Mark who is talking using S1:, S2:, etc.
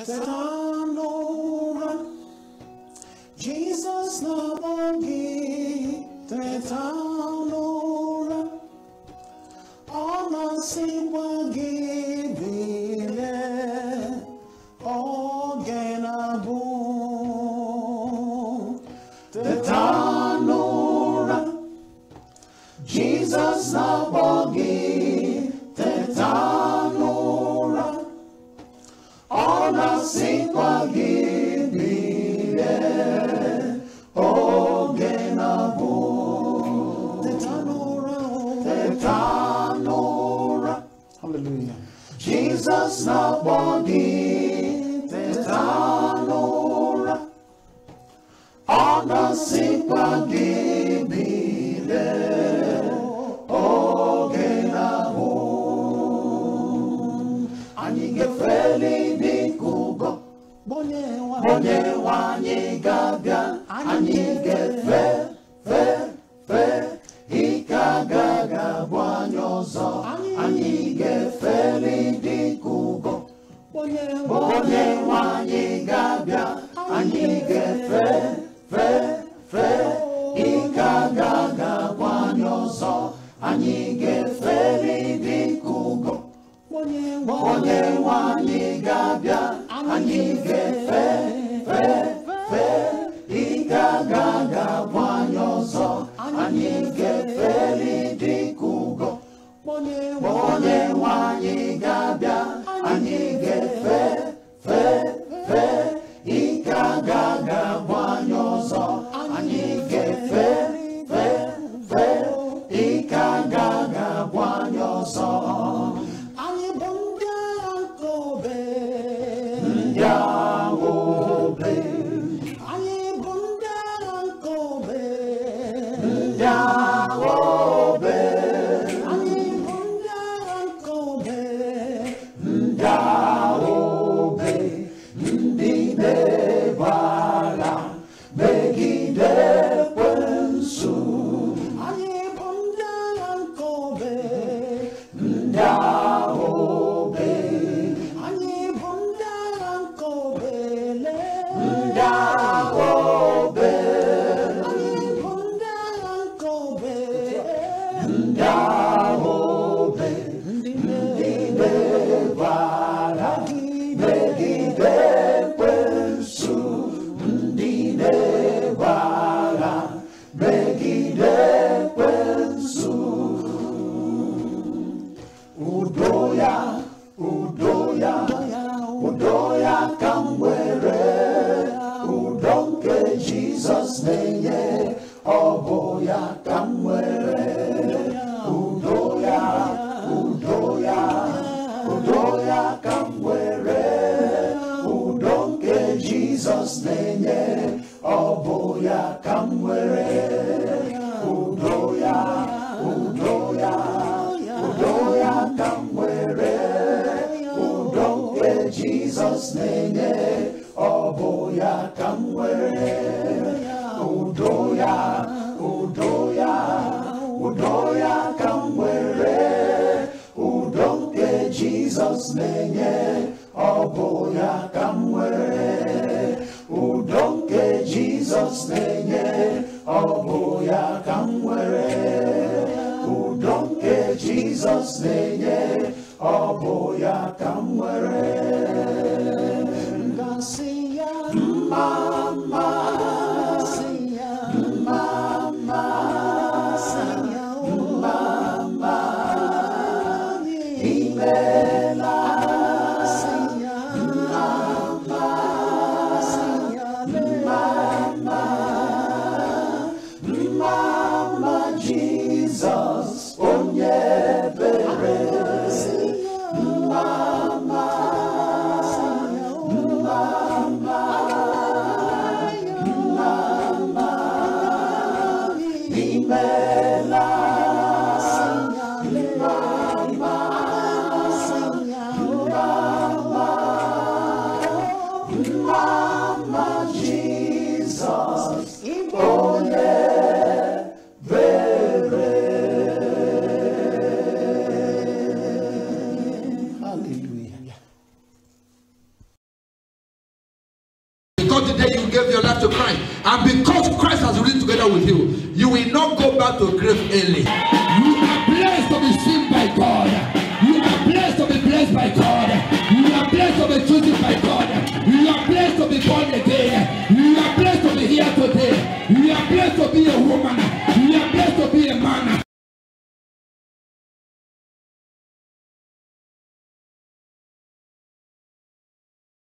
S1: teta n'ụra Jizọs na-akpọ gị teta n'ụra ọ na-asịkwa gị bilie oge na-abụ teta n'ụra Jizọs na-akpọ gị teta n'ụra ọ na-asịkwa gị bilie oge na-abụ teta n'ụra teta n'ụra hallelujah Jesus na-akpọ gị teta n'ụra ọ na-asịkwa gị bilie oge na-abụ anyị ga-efeli dịka ụgọ onye nwe anyị ga-abịa anyị ga-efe fe fe ike agaghị abụ anyị ọzọ anyị ga-efeli dịka ụgọ onye nwe anyị ga-abịa anyị ga-efe fe fe ike agaghị abụ anyị ọzọ anyị ga-efeli dịka ụgọ onye nwe anyị ga-abịa anyị ga-efe fe fe ike agaghị abụ anyị ọzọ anyị ga-efeli dịka ụgọ onye nwe anyị ga-abịa anyị ga-efe fe fe ike agaghị abụ anyị ọzọ anyị ga-efe fe fe ike agaghị abụ anyị ọzọ anyị bụ ndị agha nke obe ndị agha obe anyị bụ ndị agha nke obe ndị agha obe anyị bụ ndị agha nke obe ndị agha obe ndị na-ebu agha megide ekwensu anyị bụ ndị agha nke obe ndị agha obe anyị bụ ndị agha nke obe lee ndị agha obe anyị bụ ndị agha nke obe ndị agha obe ndị na-ebu agha megide ekwensu ndị na-ebu agha megide ekwensu udo ya udo ya udo ya ka m were udo nke jizọs na-enye ọ bụ ya ka m were udo ya udo ya udo ya ka m were udo nke jizọs na-enye ọ bụ ya ka m were udo ya udo ya udo ya ka m were udo nke jizọs na-enye ọ bụ ya ka m were udo ya udo ya udo ya ka m were udo nke jizọs na-enye ọ bụ ya ka m were udo nke jizọs na-enye ọ bụ ya ka m were udo nke jizọs na-enye ọ bụ ya ka m were gasị ya mma mma sị ya mma mma sị ya mma mma imela
S2: because the day you gave your life to Christ, and because Christ has risen together with you, you will not go back to grave early.
S3: You are blessed to be seen by God. You are blessed to be blessed by God. You are blessed to be chosen by God. You are blessed to be born again. You are blessed to be here today. You are blessed to be a woman. You are blessed to be a man.